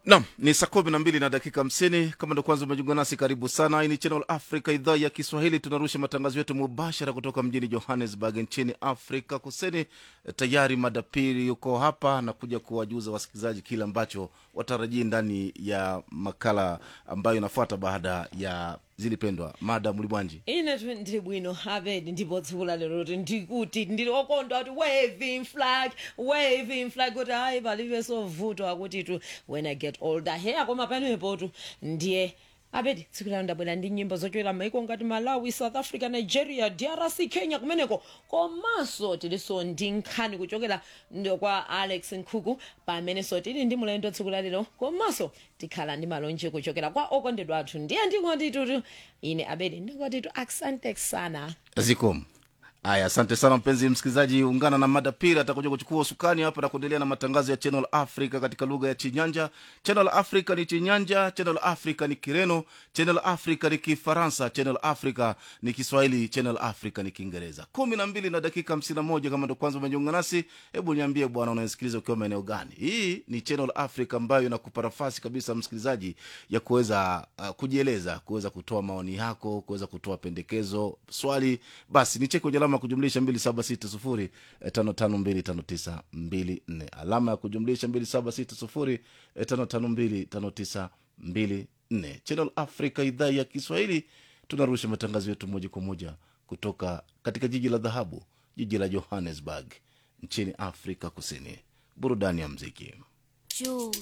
nam ni saa kumi na mbili na dakika hamsini kama ndo kwanza umejiunga nasi karibu sana hii ni channel africa idhaa ya kiswahili tunarusha matangazo yetu mubashara kutoka mjini johannesburg nchini afrika kusini tayari madapiri yuko hapa na kuja kuwajuza wasikilizaji kile ambacho watarajii ndani ya makala ambayo inafuata baada ya zilipendwa mada mlibwanji ine tu ndiri bwino abedi ndipo tsiku la lero kuti ndikuti ndiri okondwa kuti waving flag waving flag kuti hayi palibe sovutwa kuti tu when i get older he akoma panepo tu ndiye abedi tsiku lalo ndabwera ndi nyimbo zochokera maiko ngati malawi south africa nigeria drc kenya kumeneko komanso tilinso ndi nkhani kuchokera ndo kwa alex nkhuku pamenenso tili ndi mulendo tsiku lalero komanso tikhala ndi malonje kuchokera kwa okondedwa athu ndiye ndingoti tutu ine abedi ndingoti tu asante sana zikom aya asante sana mpenzi msikilizaji ungana na mada pili atakuja kuchukua usukani hapa na kuendelea na matangazo ya channel africa katika lugha ya chinyanja channel africa ni chinyanja channel africa ni kireno channel africa ni kifaransa channel africa ni kiswahili channel africa ni kiingereza kumi na mbili na dakika hamsini na moja kama ndo kwanza umejiunga nasi hebu niambie bwana unasikiliza ukiwa maeneo gani hii ni channel africa ambayo inakupa nafasi kabisa msikilizaji ya kuweza uh, kujieleza kuweza kutoa maoni yako kuweza kutoa pendekezo swali basi nicheke kwenye alama ya kujumlisha 2760 552594 alama ya kujumlisha 2760 552594 channel africa idhaa ya kiswahili tunarusha matangazo yetu moja kwa moja kutoka katika jiji la dhahabu jiji la johannesburg nchini afrika kusini burudani ya mziki Jules.